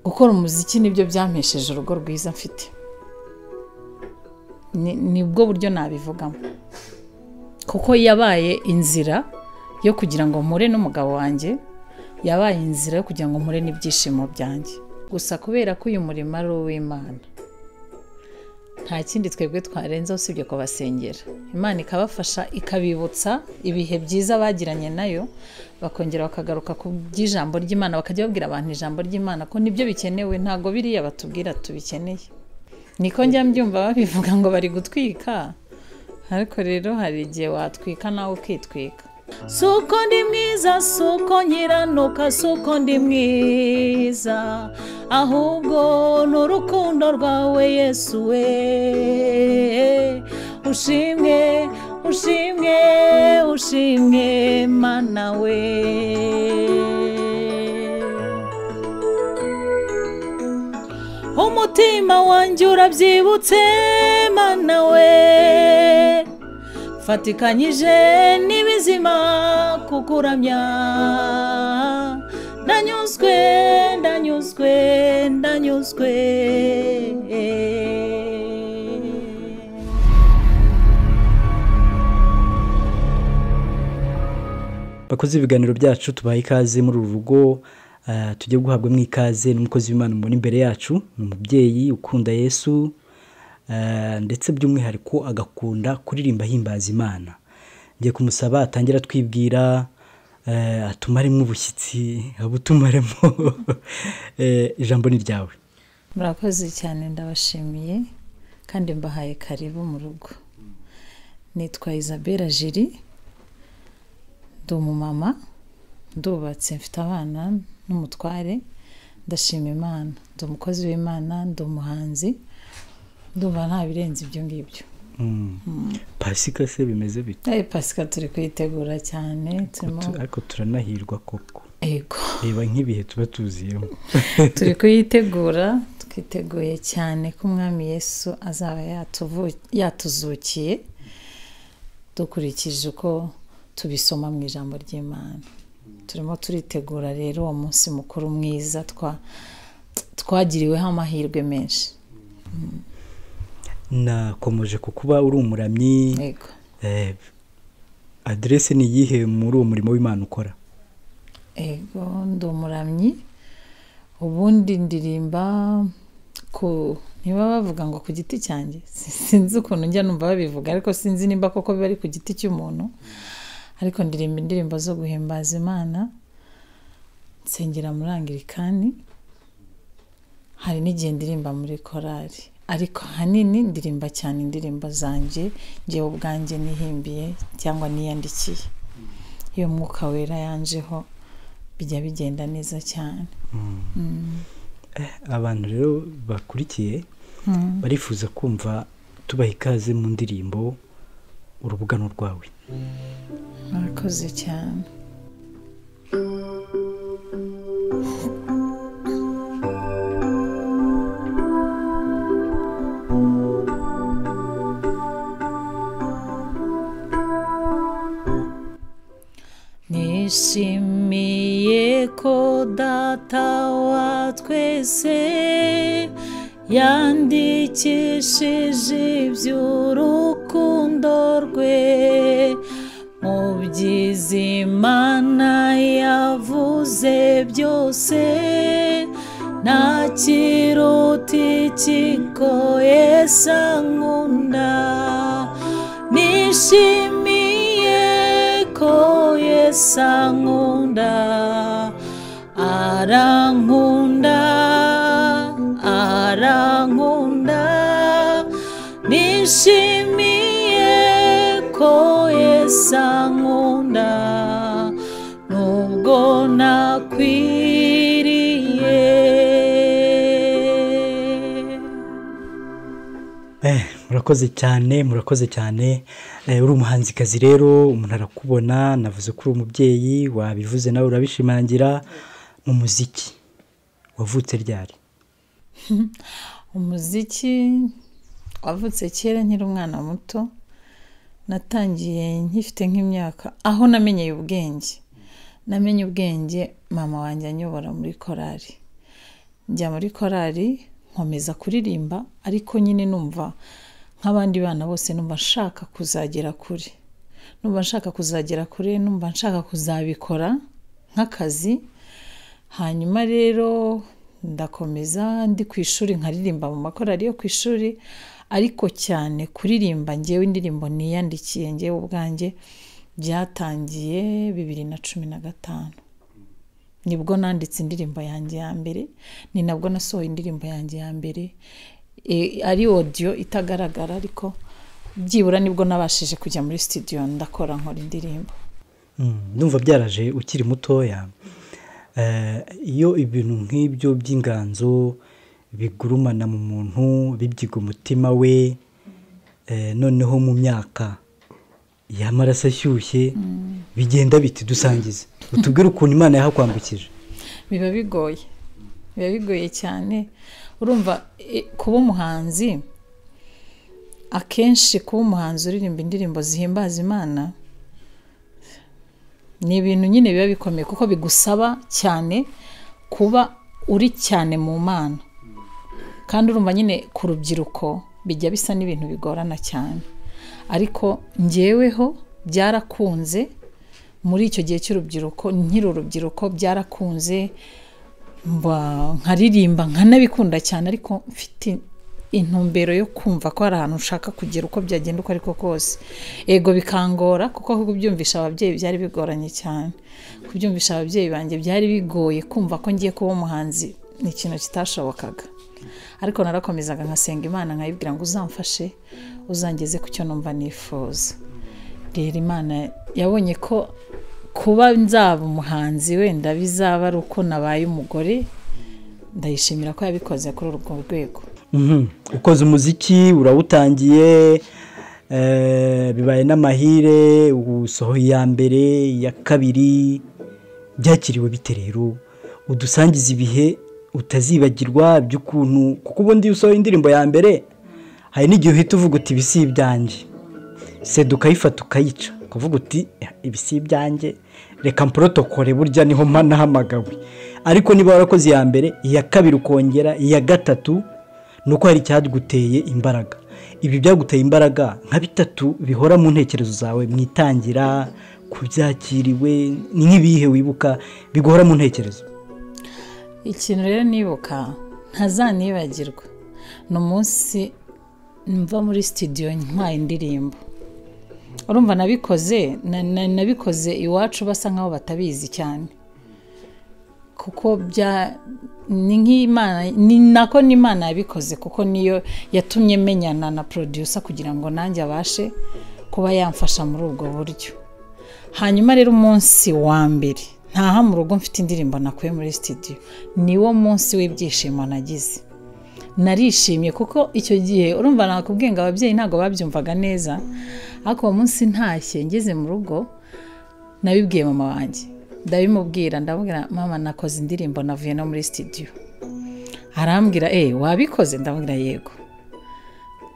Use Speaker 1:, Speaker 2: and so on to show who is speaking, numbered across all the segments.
Speaker 1: gukora umuziki nibyo byampesheje urugo rwiza mfite Ni- nibwo buryo nabivugamo kuko yabaye inzira yo kugira ngo mpure n'umugabo wanjye yabaye inzira yo kugira ngo mpure n'ibyishimo byanjye gusa kubera ko uyu murimo ari uw'imana nta kindi twebwe twarenzaho usibye kubasengera imana ikabafasha ikabibutsa ibihe byiza bagiranye nayo bakongera bakagaruka ku by'ijambo ry'imana bakajya babwira abantu ijambo ry'imana ko nibyo bikenewe ntabwo biriya batubwira tubikeneye niko njya mbyumva babivuga ngo bari gutwika ariko rero hari igihe watwika nawe ukitwika suko ndi mwiza suko nkiranuka suko ndi mwiza ahubwo ni urukundo rwawe yesu we ushimwe ushimwe ushimwe mana we umutima wanjye urabyibutse mana we fatikanyije n'ibizima kukuramya ndanyuzwe ndanyuzwe ndanyuzwe
Speaker 2: bakoze ibiganiro byacu tubaha ikaze muri uru rugo ah, tujye guhabwamo ikaze n'umukozi w'imana mubona imbere yacu ni umubyeyi ukunda yesu ah, ndetse by'umwihariko agakunda kuririmba ahimbaza imana ngiye kumusaba atangira atwibwira eh, atumaremo ubushyitsi abutumaremo Eh, ijambo ni ryawe
Speaker 1: murakoze cyane ndabashimiye kandi mbahaye karibu mu rugo nitwa isabelle jiri ndi umumama ndubatse mfite abana n'umutware ndashima imana ndi umukozi w'imana ndi umuhanzi ndumva nta birenze ibyo ngibyo
Speaker 2: Mm. pasika se bimeze bite
Speaker 1: Eh, pasika turi kuyitegura cyane turimo
Speaker 2: Tu- ariko turanahirwa koko
Speaker 1: yego
Speaker 2: reba nk'ibihe tuba tuziyemo
Speaker 1: turi kuyitegura twiteguye cyane ko umwami yesu azaba yatuvu- yatuzukiye dukurikije uko tubisoma mu ijambo ry'imana turimo turitegura rero uwo munsi mukuru mwiza twa- twagiriweho amahirwe menshi
Speaker 2: nakomeje ku kuba uri umuramyi
Speaker 1: yego
Speaker 2: Eh, aderese ni iyihe muri uwo murimo w'imana ukora
Speaker 1: ego ndi umuramyi ubundi ndirimba ku niba bavuga ngo ku giti cyanjye si- sinzi ukuntu njya numva babivuga ariko sinzi nimba koko biba ari ku giti cy'umuntu ariko ndirimba indirimbo zo guhimbaza imana nsengera muri angirikani hari n'igihe ndirimba muri korari ariko ahanini ndirimba cyane indirimbo zanjye njyewe ubwanjye nihimbiye cyangwa niyandikiye iyo mwuka wera yanjeho bijya bigenda neza cyane
Speaker 2: abantu rero bakurikiye barifuza kumva tubaha ikaze mu ndirimbo urubugano rwawe
Speaker 1: murakoze cyane nishimiye ko data wa twese yandikishije iby'urukundo rwe mu byiza imana yavuze byose nta kiruta ikiko yesa nkunda nishimiye ko yesa nkunda arankunda arankunda nishimiye ko yesa nkunda nubwo nakwiriye
Speaker 2: Eh, murakoze cyane murakoze cyane Eh, uri umuhanzikazi rero umuntu arakubona navuze ko uri umubyeyi wabivuze nawe urabishimangira mu muziki wavutse ryari
Speaker 1: umuziki wavutse kera nkiri umwana muto natangiye nkifite nk'imyaka aho namenyeye ubwenge namenye ubwenge mama wanjye anyobora muri korari
Speaker 3: njya muri korari nkomeza kuririmba ariko nyine numva nk'abandi bana bose numva nshaka kuzagera kure numva nshaka kuzagera kure numva nshaka kuzabikora nk'akazi hanyuma rero ndakomeza ndi ku ishuri nkaririmba mu makorari yo ku ishuri ariko cyane kuririmba ngewe indirimbo niyandikiye ngewe ubwanjye byatangiye bibiri na cumi na gatanu nibwo nanditse indirimbo yanjye ya mbere ni nabwo nasohoye indirimbo yanjye ya mbere E, ari odiyo itagaragara ariko byibura nibwo nabashije kujya muri sitidiyo ndakora nkora indirimbo
Speaker 2: ndumva byaraje ukiri mutoya Eh, iyo ibintu nk'ibyo by'inganzo bigurumana mu muntu bibyiga umutima we eh, noneho mu myaka y'amaraso ashyushye bigenda biti dusangize utubwire ukuntu imana yahakwambukije
Speaker 3: biba bigoye biba bigoye cyane urumva e, kuba umuhanzi akenshi kuba umuhanzi uririmba indirimbo zihimbaza imana ni ibintu nyine biba bikomeye kuko bigusaba cyane kuba uri cyane mu mana kandi urumva nyine ku rubyiruko bijya bisa n'ibintu bigorana cyane ariko njyeweho byarakunze muri icyo gihe cy'urubyiruko nkiri urubyiruko byarakunze mba nkaririmba nkanabikunda cyane ariko mfite intumbero yo kumva ko hari ahantu ushaka kugera uko byagenda uko ariko kose ego bikangora kuko kubyumvisha ababyeyi byari bigoranye cyane kubyumvisha ababyeyi banjye byari bigoye kumva ko ngiye kuba umuhanzi ni ikintu kitashobokaga ariko narakomezaga nkasenga imana nkayibwira ngo uzamfashe uzangeze ku cyo numva nifuza rero imana yabonye ko kuba nzaba umuhanzi wenda bizaba ari uko nabaye umugore ndayishimira ko yabikoze kuri urwo rwego
Speaker 2: Mhm. ukoze umuziki urawutangiye eh, bibaye n'amahire usohoye iya mbere iya kabiri byakiriwe bite rero udusangiza ibihe utazibagirwa by'ukuntu kuko ubundi iyo usohoye indirimbo ya mbere hari n'igihe uhita uvuga uti ibisi ibyanjye seda ukayifata ukayica ukavuga uti ibisi ibyanjye reka mporotokore burya niho mpa nahamagawe ariko niba warakoze iya mbere iya kabiri ukongera iya gatatu ni uko hari icyaguteye imbaraga ibi byaguteye imbaraga nka bitatu bihora mu ntekerezo zawe mu itangira ku byakiriwe ni nk'ibihe wibuka biguhora mu ntekerezo
Speaker 3: ikintu rero nibuka ntazanibagirwa ni umunsi mva muri sitidiyo ntwaye indirimbo urumva nabikoze na- na- nabikoze iwacu basa nkaho batabizi cyane kuko bya ni nk'imana ni nako n'imana yabikoze kuko niyo yatumye menyana na producer kugira ngo nanjye abashe kuba yamfasha muri ubwo buryo hanyuma rero umunsi wa mbere ntaha mu rugo mfite indirimbo nakuye muri sitidiyo niwo munsi w'ibyishimo nagize narishimye kuko icyo gihe urumva nakubwiye ngo ababyeyi ntabwo babyumvaga neza ariko uwo munsi ntashye ngeze mu rugo nabibwiye mama wanjye ndabimubwira ndamubwira mama nakoze indirimbo navuye no muri sitidiyo arambwira eee wabikoze ndamubwira yego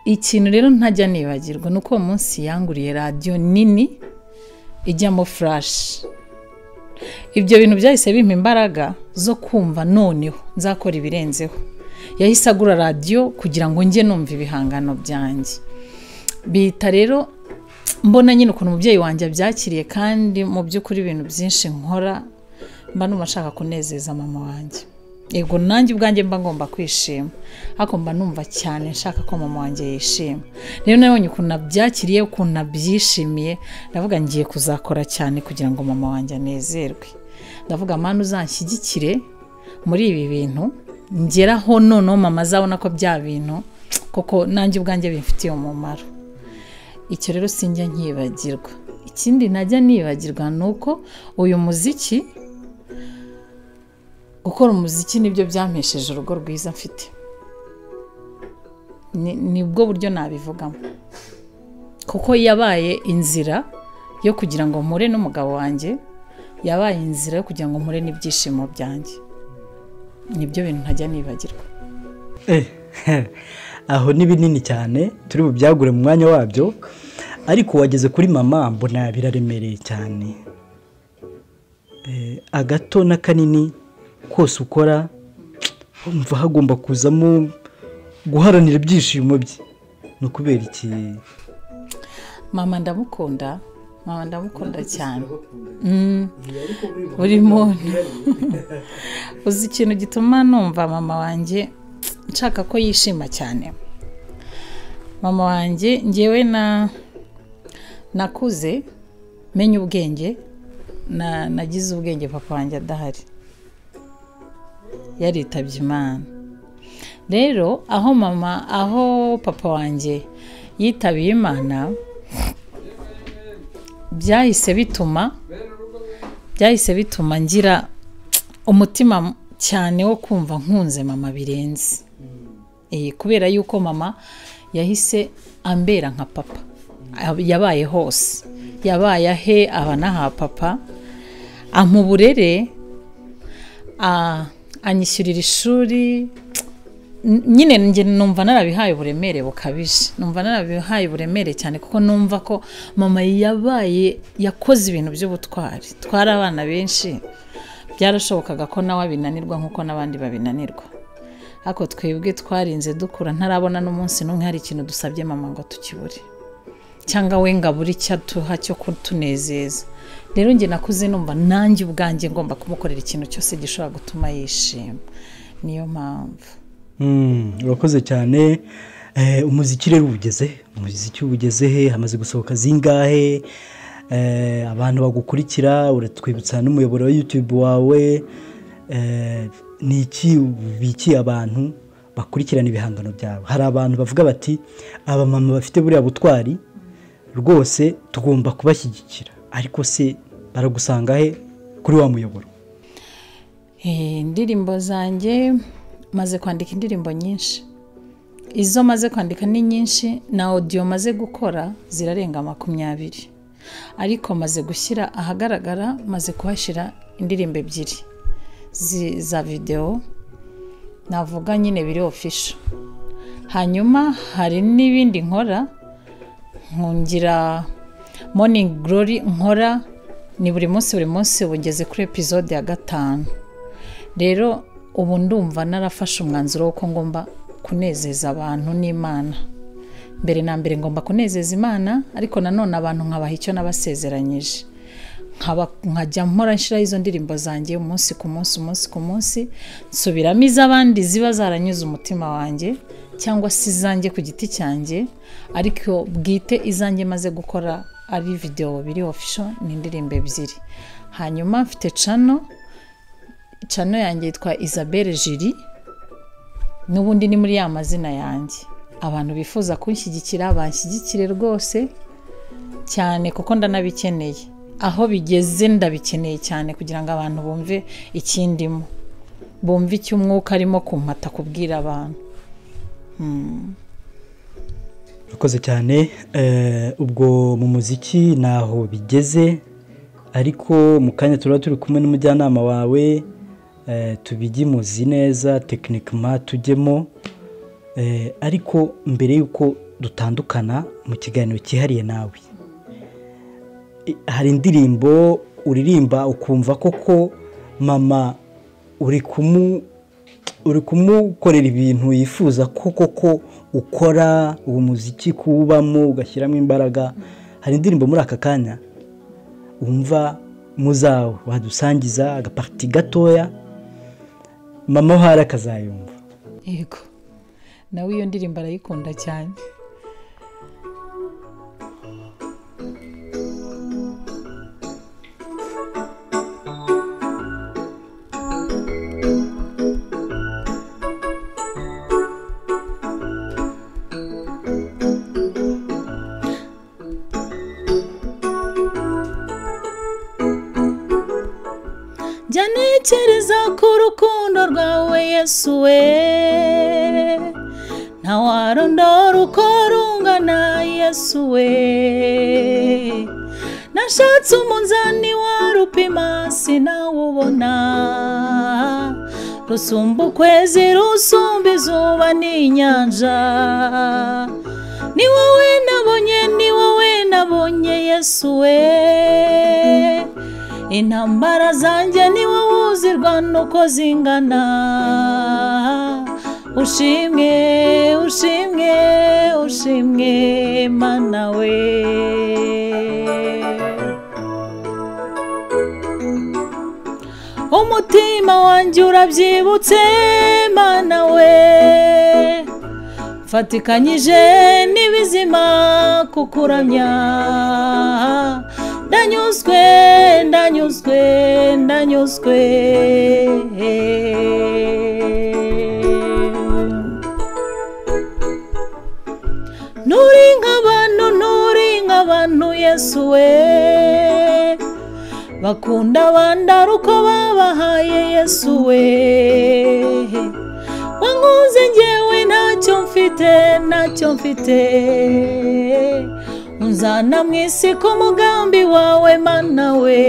Speaker 3: ikintu rero ntajya nibagirwa ni uko uwo munsi yanguriye radiyo nini ijyamo furashi ibyo bintu byahise bimpa imbaraga zo kumva noneho nzakora ibirenzeho yahise agura radiyo kugira ngo njye numva ibihangano byanjye bihita rero mbona nyine ukuntu umubyeyi wanjye abyakiriye kandi mu by'ukuri ibintu byinshi nkora mba numva nshaka kunezeza mama wanjye yego nanjye ubwanjye mba ngomba kwishima ariko mba numva cyane nshaka ko mama wanjye yishima rero nabonye ukuntu nabyakiriye ukuntu nabyishimiye ndavuga ngiye kuzakora cyane kugira ngo mama wanjye anezerwe ndavuga mpamvu uzanshyigikire muri ibi bintu ngeraho noneho mama azabona ko bya bintu kuko nanjye ubwanjye bimfitiye umumaro icyo rero sinjya nkibagirwa ikindi najya nibagirwa ni uko uyu muziki gukora umuziki nibyo byampesheje urugo rwiza mfite Ni- nibwo buryo nabivugamo kuko yabaye inzira yo kugira ngo mpure n'umugabo wanjye yabaye inzira yo kugira ngo mpure n'ibyishimo byanjye nibyo bintu ntajya nibagirwa
Speaker 2: Eh, aho ni binini cyane turi bubyagure mu mwanya wabyo ariko wageze kuri mama mbona biraremereye cyane Eh, agato n'akanini kose ukora umva hagomba kuzamo guharanira ibyishimo bye ni ukubera iki
Speaker 3: mama ndamukunda mama ndamukunda cyane Mm. buri muntu uzi ikintu gituma numva mama wanjye nshaka ko yishima cyane mama wanjye ngewe na nakuze menya ubwenge na nagize ubwenge papa wanjye adahari yaritabye imana rero aho mama aho papa wanjye yitabiye imana byahise bituma byahise bituma ngira umutima cyane wo kumva nkunze mama birenze Eh, kubera yuko mama yahise ambera nka papa yabaye hose yabaye ahe aba n'aha papa ampa uburere a- anyishyurira ishuri nyine njye numva narabihaye uburemere bukabije numva narabihaye uburemere cyane kuko numva ko mama yabaye yakoze ibintu by'ubutwari twari abana benshi byarashobokaga ko nawe abinanirwa nk'uko n'abandi babinanirwa ariko twebwe twarinze dukura ntarabona n'umunsi n'umwe hari ikintu dusabye mama ngo tukibure cyangwa we ngo abure icyo atuha cyo kutunezeza rero njye nakuze numva nanjye ubwanjye ngomba kumukorera ikintu cyose gishobora gutuma yishima niyo mpamvu
Speaker 2: Mm, urakoze cyane Eh, umuziki rero ubugeze umuziki ubugeze he hamaze gusohoka zingahe Eh, abantu bagukurikira uratwibutsa n'umuyoboro wa youtube wawe Eh, ni iki ubikiye abantu bakurikirana ibihangano byawe hari abantu bavuga bati abamama bafite buriya butwari rwose tugomba kubashyigikira ariko se baragusanga he kuri wa muyoboro
Speaker 3: Eh, indirimbo zanjye maze kwandika indirimbo nyinshi izo maze kwandika ni nyinshi na odiyo maze gukora zirarenga makumyabiri ariko maze gushyira ahagaragara maze kuhashyira indirimbo ebyiri zi- za videwo navuga nyine biri ofisho hanyuma hari n'ibindi nkora nkungira morning glory nkora ni buri munsi buri munsi bugeze kuri episode ya gatanu rero ubu ndumva narafashe umwanzuro w'uko ngomba kunezeza abantu n'imana mbere na mbere ngomba kunezeza imana ariko nanone abantu nkabaha icyo nabasezeranyije nkaba nkajya mpora nshyiraho izo ndirimbo zanjye umunsi ku munsi umunsi ku munsi nsubiramo iz'abandi ziba zaranyuze umutima wanjye cyangwa se izanjye ku giti cyanjye ariko bwite izanjye maze gukora ari videwo biri ofisho ni indirimbo ebyiri hanyuma mfite cano cano yanjye yitwa isabelle jiri n'ubundi ni muri ya mazina yanjye abantu bifuza kunshyigikira banshyigikire rwose cyane kuko ndanabikeneye aho bigeze ndabikeneye cyane kugira ngo abantu bumve ikindimo bumve icyo umwuka arimo kumpata kubwira abantu
Speaker 2: urakoze cyane Eh, ubwo mu muziki ntaho bigeze ariko mu kanya turaba turi kumwe n'umujyanama wawe eh, tubigimuzi neza tekinikima tujyemo Eh, ariko mbere y'uko dutandukana mu kiganiro cyihariye nawe I- hari indirimbo uririmba ukumva koko mama uri kumu uri kumukorera ibintu yifuza ko koko ukora uwo muziki kuwubamo ugashyiramo imbaraga hari indirimbo muri aka kanya wumva muzawe wadusangiza agapariti gatoya mama uhari akazayumva
Speaker 3: yego nawe iyo ndirimbo arayikunda cyane jya ntekereza ku rukundo rwawe yesu we ntawarondora uko rungana yesu we nashatse umunzani warupima sinawubona rusumba ukwezi rusumba izuba n'inyanja ni wowe nabonye ni wowe nabonye yesu we intambara zanjye ni wowe uzirwa nuko zingana ushimwe ushimwe ushimwe mana we umutima wanjye urabyibutse mana we fatikanyije n'ibizima kukuramya ndanyuzwe ndanyuzwe ndanyuzwe nturi nk'abantu nturi nk'abantu yesu we bakunda bandara uko babahaye yesu we wankunze ngewe ntacyo mfite ntacyo mfite unzana mu isi ku mugambi wawe mana we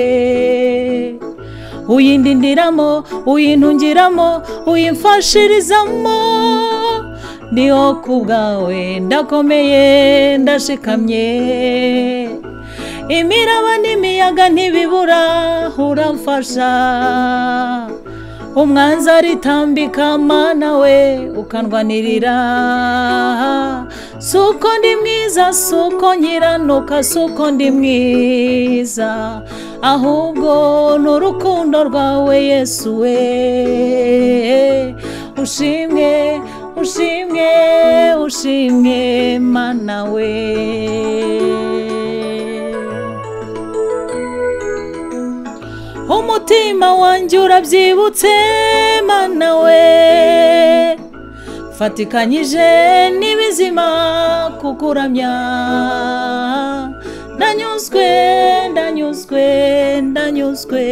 Speaker 3: uyindindiramo uyintungiramo uyimfashirizamo niho ku bwawe ndakomeye ndashikamye imiraba n'imiyaga ntibibura uramfasha umwanzi aritambika mana we ukandwanirira suko ndi mwiza suko nkiranuka suko ndi mwiza ahubwo ni urukundo rwawe yesu we ushimwe ushimwe ushimwe mana we umutima wanjye urabyibutse mana we fatikanyije n'ibizima kukuramya ndanyuzwe ndanyuzwe ndanyuzwe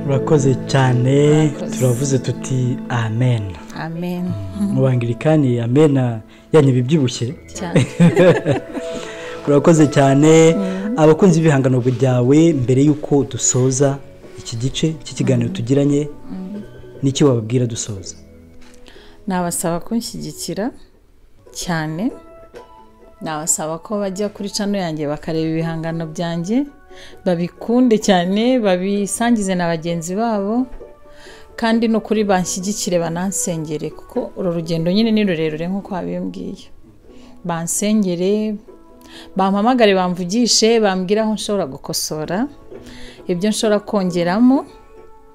Speaker 2: urakoze cyane turavuze tuti amen
Speaker 3: amen
Speaker 2: mu bangirikani amen yanyu bibyibushye
Speaker 3: cyane
Speaker 2: urakoze cyane abakunzi b'ibihangano byawe mbere y'uko dusoza iki gice cy'ikiganiro tugiranye n'icyo wababwira dusoza
Speaker 3: nabasaba kunshyigikira cyane nabasaba ko bajya kuri cano yanjye bakareba ibihangano byanjye babikunde cyane babisangize na bagenzi babo kandi no kuri banshyigikire banansengere kuko uru rugendo nyine ni rurerure nk'uko wabimbwiye bansengere bampamagare bamvugishe bambwira aho nshobora gukosora ibyo nshobora kongeramo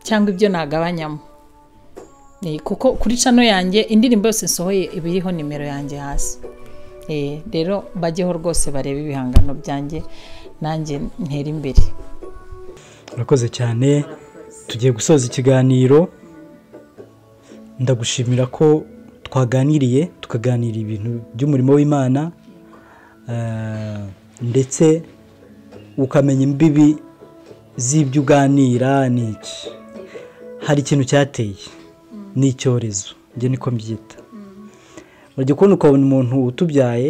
Speaker 3: cyangwa ibyo nagabanyamo Eh, kuko kuri cano yanjye indirimbo yose nsohoye iba iriho nimero yanjye hasi Eh, rero bajyeho rwose barebe ibihangano byanjye nanjye ntera imbere
Speaker 2: urakoze cyane tugiye gusoza ikiganiro ndagushimira ko twaganiriye tukaganira ibintu by'umurimo w'imana eh, ndetse ukamenya imbibi z'ibyo uganira ni iki hari ikintu cyateye ni icyorezo njye niko mbyita urajya kubona ukabona umuntu utubyaye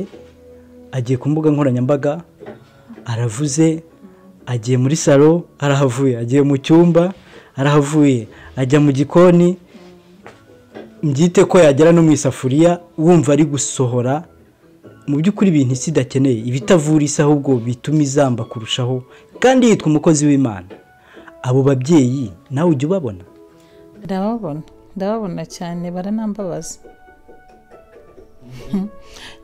Speaker 2: agiye ku mbuga nkoranyambaga aravuze agiye muri salo arahavuye agiye mu cyumba arahavuye ajya mu gikoni mbyite ko yagera no mu isafuriya wumva ari gusohora mu by'ukuri ibintu isi idakeneye ibitavura isi ahubwo bituma izamba kurushaho kandi yitwa umukozi w'imana abo babyeyi nawe ujya ubabona
Speaker 3: ndababona ndababona cyane baranambabaza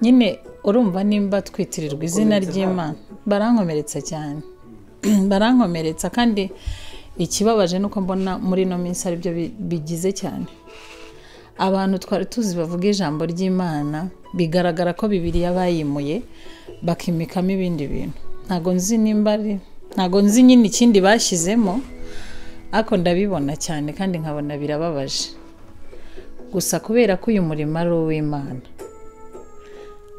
Speaker 3: nyine urumva nimba twitirirwa izina ry'imana barankomeretsa cyane barankomeretsa kandi ikibabaje ni uko mbona muri ino minsi aribyo bi- bigize cyane abantu twari tuzi bavuga ijambo ry'imana bigaragara ko bibiriya bayimuye bakimikamo ibindi bintu ntago nzi nimba ari ntago nzi nyine ikindi bashyizemo ariko ndabibona cyane kandi nkabona birababaje gusa kubera ko uyu murimo ari uw'imana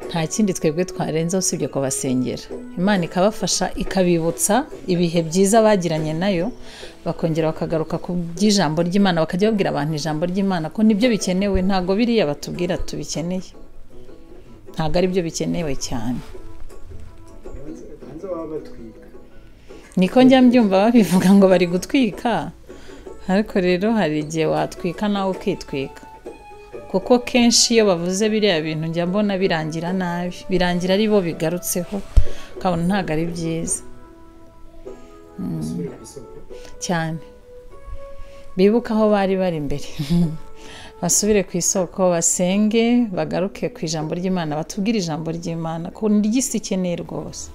Speaker 3: nta kindi twebwe twarenzaho usibye kubasengera imana ikabafasha ikabibutsa ibihe byiza bagiranye nayo bakongera bakagaruka ku by'ijambo ry'imana bakajya babwira abantu ijambo ry'imana ko nibyo bikenewe ntabwo biriya batubwira tubikeneye ntabwo aribyo bikenewe cyane niko njya mbyumva babivuga ngo bari gutwika ariko rero hari igihe watwika nawe ukitwika kuko kenshi iyo bavuze biriya bintu njya mbona birangira nabi birangira ari bo bigarutseho kabona ntabwo ari byiza cyane bibuke aho bari bari imbere basubire ku isoko basenge bagaruke ku ijambo ry'imana batubwire ijambo ry'imana ko ntiryisi ikeneye rwose